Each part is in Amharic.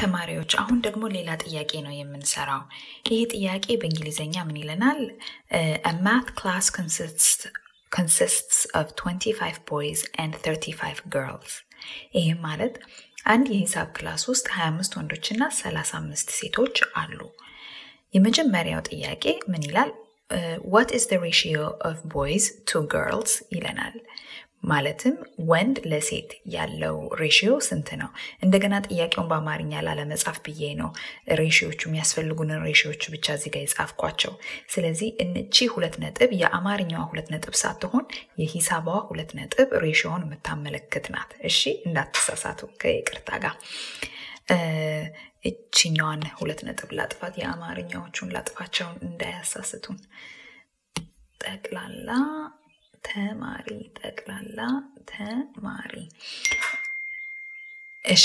ተማሪዎች አሁን ደግሞ ሌላ ጥያቄ ነው የምንሰራው። ይህ ጥያቄ በእንግሊዝኛ ምን ይለናል? a math class consists consists of 25 boys and 35 girls ይህም ማለት አንድ የሂሳብ ክላስ ውስጥ 25 ወንዶችና 35 ሴቶች አሉ። የመጀመሪያው ጥያቄ ምን ይላል? what is the ratio of boys to girls ይለናል። ማለትም ወንድ ለሴት ያለው ሬሽዮ ስንት ነው? እንደገና ጥያቄውን በአማርኛ ላለመጻፍ ብዬ ነው ሬሽዮቹ የሚያስፈልጉንን ሬሽዮቹ ብቻ እዚህ ጋር የጻፍኳቸው። ስለዚህ እቺ ሁለት ነጥብ የአማርኛዋ ሁለት ነጥብ ሳትሆን የሂሳቧ ሁለት ነጥብ ሬሽዮውን የምታመለክት ናት። እሺ እንዳትሳሳቱ ከይቅርታ ጋር እችኛዋን ሁለት ነጥብ ላጥፋት፣ የአማርኛዎቹን ላጥፋቸውን እንዳያሳስቱን። ጠቅላላ ተማሪ ጠቅላላ ተማሪ። እሺ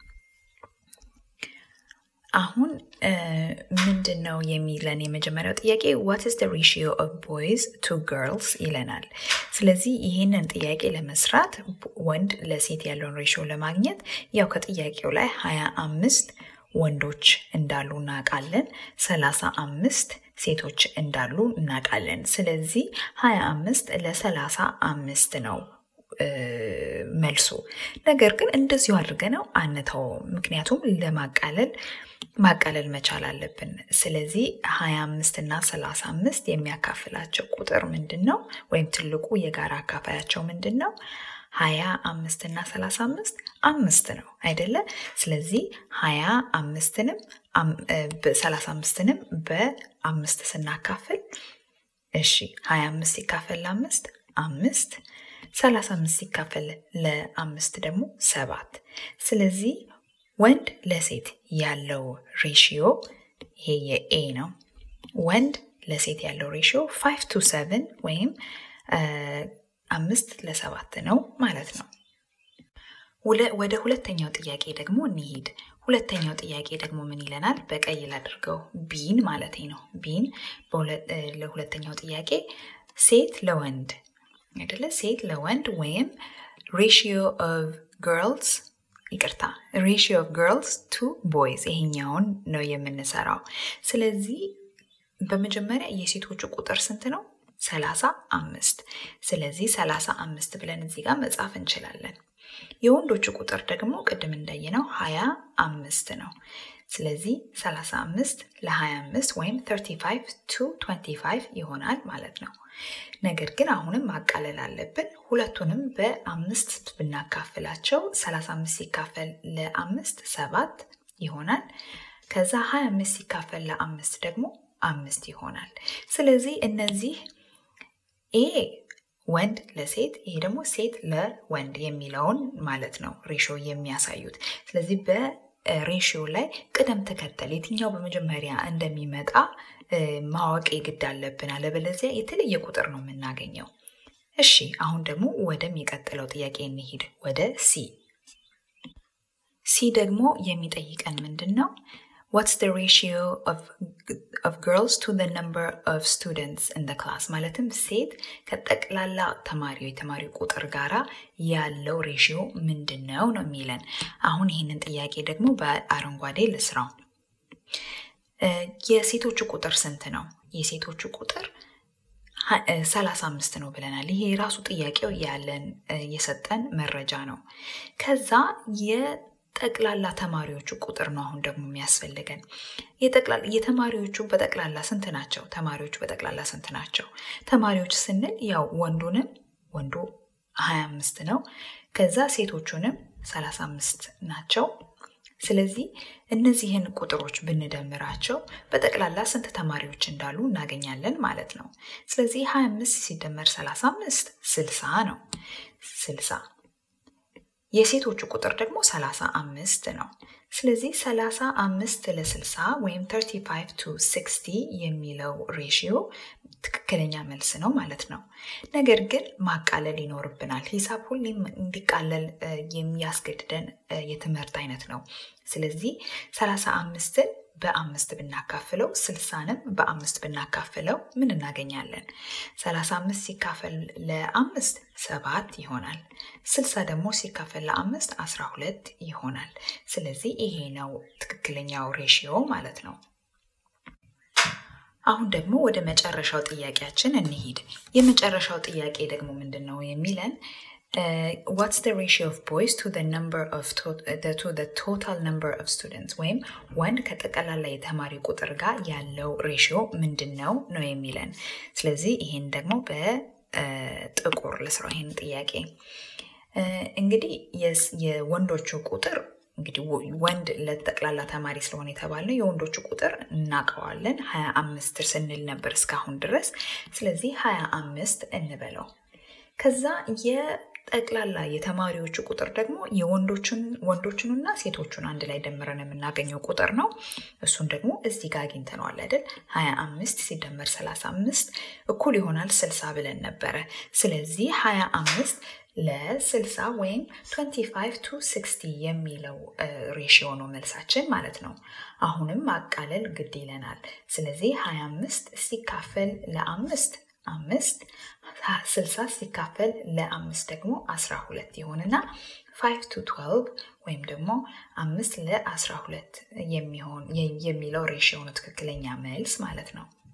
አሁን ምንድን ነው የሚለን የመጀመሪያው ጥያቄ ዋት ኢዝ ደ ሬሽዮ ኦፍ ቦይዝ ቱ ገርልስ ይለናል። ስለዚህ ይህንን ጥያቄ ለመስራት ወንድ ለሴት ያለውን ሬሽዮ ለማግኘት ያው ከጥያቄው ላይ ሀያ አምስት ወንዶች እንዳሉ እናውቃለን። ሰላሳ አምስት ሴቶች እንዳሉ እናውቃለን። ስለዚህ ሀያ አምስት ለሰላሳ አምስት ነው መልሱ። ነገር ግን እንደዚሁ አድርገ ነው አንተው፣ ምክንያቱም ለማቃለል ማቃለል መቻል አለብን። ስለዚህ ሀያ አምስት እና ሰላሳ አምስት የሚያካፍላቸው ቁጥር ምንድን ነው? ወይም ትልቁ የጋራ አካፋያቸው ምንድን ነው? ሀያ አምስት እና ሰላሳ አምስት አምስት ነው አይደለ? ስለዚህ ሀያ አምስትንም ሰላሳ አምስትንም በአምስት ስናካፍል እሺ ሀያ አምስት ሲካፈል ለአምስት አምስት ሰላሳ አምስት ሲካፈል ለአምስት ደግሞ ሰባት ስለዚህ ወንድ ለሴት ያለው ሬሽዮ ይሄ የኤ ነው። ወንድ ለሴት ያለው ሬሽዮ ፋይቭ ቱ ሰቨን ወይም አምስት ለሰባት ነው ማለት ነው። ወደ ሁለተኛው ጥያቄ ደግሞ እንሂድ። ሁለተኛው ጥያቄ ደግሞ ምን ይለናል? በቀይ ላድርገው፣ ቢን ማለት ነው። ቢን ለሁለተኛው ጥያቄ ሴት ለወንድ አይደለ? ሴት ለወንድ ወይም ሬሽዮ ኦፍ ግርልስ ይቅርታ፣ ሬሽዮ ኦፍ ግርልስ ቱ ቦይዝ ይሄኛውን ነው የምንሰራው። ስለዚህ በመጀመሪያ የሴቶቹ ቁጥር ስንት ነው? ሰላሳ አምስት ስለዚህ ሰላሳ አምስት ብለን እዚህ ጋር መጻፍ እንችላለን። የወንዶቹ ቁጥር ደግሞ ቅድም እንዳየነው ሀያ አምስት ነው። ስለዚህ 35 ለ25 ወይም 35 ቱ 25 ይሆናል ማለት ነው። ነገር ግን አሁንም ማቃለል አለብን። ሁለቱንም በአምስት ብናካፍላቸው 35 ሲካፈል ለአምስት ሰባት ይሆናል። ከዛ 25 ሲካፈል ለአምስት ደግሞ አምስት ይሆናል። ስለዚህ እነዚህ ኤ ወንድ ለሴት ይሄ ደግሞ ሴት ለወንድ የሚለውን ማለት ነው ሬሾ የሚያሳዩት። ስለዚህ በሬሽዮ ላይ ቅደም ተከተል የትኛው በመጀመሪያ እንደሚመጣ ማወቅ የግድ አለብን። አለበለዚያ የተለየ ቁጥር ነው የምናገኘው። እሺ አሁን ደግሞ ወደሚቀጥለው ጥያቄ እንሂድ፣ ወደ ሲ። ሲ ደግሞ የሚጠይቀን ምንድን ነው? ዋትስ the ratio of, of girls to the number of students in the class ማለትም ሴት ከጠቅላላ ተማሪው የተማሪው ቁጥር ጋራ ያለው ሬሽዮ ምንድን ነው ነው የሚለን። አሁን ይህንን ጥያቄ ደግሞ በአረንጓዴ ልስራው። የሴቶቹ ቁጥር ስንት ነው? የሴቶቹ ቁጥር ሰላሳ አምስት ነው ብለናል። ይሄ የራሱ ጥያቄው ያለን የሰጠን መረጃ ነው። ከዛ ጠቅላላ ተማሪዎቹ ቁጥር ነው አሁን ደግሞ የሚያስፈልገን። የተማሪዎቹ በጠቅላላ ስንት ናቸው? ተማሪዎቹ በጠቅላላ ስንት ናቸው? ተማሪዎች ስንል ያው ወንዱንም ወንዱ 25 ነው። ከዛ ሴቶቹንም 35 ናቸው። ስለዚህ እነዚህን ቁጥሮች ብንደምራቸው በጠቅላላ ስንት ተማሪዎች እንዳሉ እናገኛለን ማለት ነው። ስለዚህ 25 ሲደመር 35 60 ነው። 60 የሴቶቹ ቁጥር ደግሞ 35 ነው። ስለዚህ 35 ለ60 ወይም 35 ቱ 60 የሚለው ሬሽዮ ትክክለኛ መልስ ነው ማለት ነው። ነገር ግን ማቃለል ይኖርብናል። ሂሳብ ሁሌም እንዲቃለል የሚያስገድደን የትምህርት አይነት ነው። ስለዚህ 35ን በአምስት ብናካፍለው ስልሳንም በአምስት ብናካፍለው ምን እናገኛለን? ሰላሳ አምስት ሲካፈል ለአምስት ሰባት ይሆናል። ስልሳ ደግሞ ሲካፈል ለአምስት አስራ ሁለት ይሆናል። ስለዚህ ይሄ ነው ትክክለኛው ሬሽዮ ማለት ነው። አሁን ደግሞ ወደ መጨረሻው ጥያቄያችን እንሂድ። የመጨረሻው ጥያቄ ደግሞ ምንድን ነው የሚለን ዋትስ ዘ ሬሽዮ ኦፍ ቦይስ ቱ ዘ ቶታል ነምበር ኦፍ ስቱደንትስ ወይም ወንድ ከጠቅላላ የተማሪ ቁጥር ጋር ያለው ሬሽዮ ምንድን ነው ነው የሚለን። ስለዚህ ይህን ደግሞ በጥቁር ልስራው ይህን ጥያቄ እንግዲህ የወንዶቹ ቁጥር እንግዲህ ወንድ ለጠቅላላ ተማሪ ስለሆነ የተባልነው የወንዶቹ ቁጥር እናውቀዋለን። ሀያ አምስት ስንል ነበር እስካሁን ድረስ። ስለዚህ ሀያ አምስት እንበለው። ከዛ የጠቅላላ የተማሪዎቹ ቁጥር ደግሞ የወንዶቹን ወንዶቹንና ሴቶቹን አንድ ላይ ደምረን የምናገኘው ቁጥር ነው። እሱን ደግሞ እዚህ ጋር አግኝተነዋል አይደል? ሀያ አምስት ሲደመር ሰላሳ አምስት እኩል ይሆናል ስልሳ ብለን ነበረ። ስለዚህ ሀያ አምስት ለስልሳ ወይም 25 ቱ 60 የሚለው ሬሽዮ ነው መልሳችን ማለት ነው። አሁንም ማቃለል ግድ ይለናል። ስለዚህ 25 ሲካፈል ለአምስት አምስት ስልሳ ሲካፈል ለአምስት ደግሞ 12 ይሆንና 5 ቱ 12 ወይም ደግሞ አምስት ለ12 የሚሆን የሚለው ሬሽዮ ነው ትክክለኛ መልስ ማለት ነው።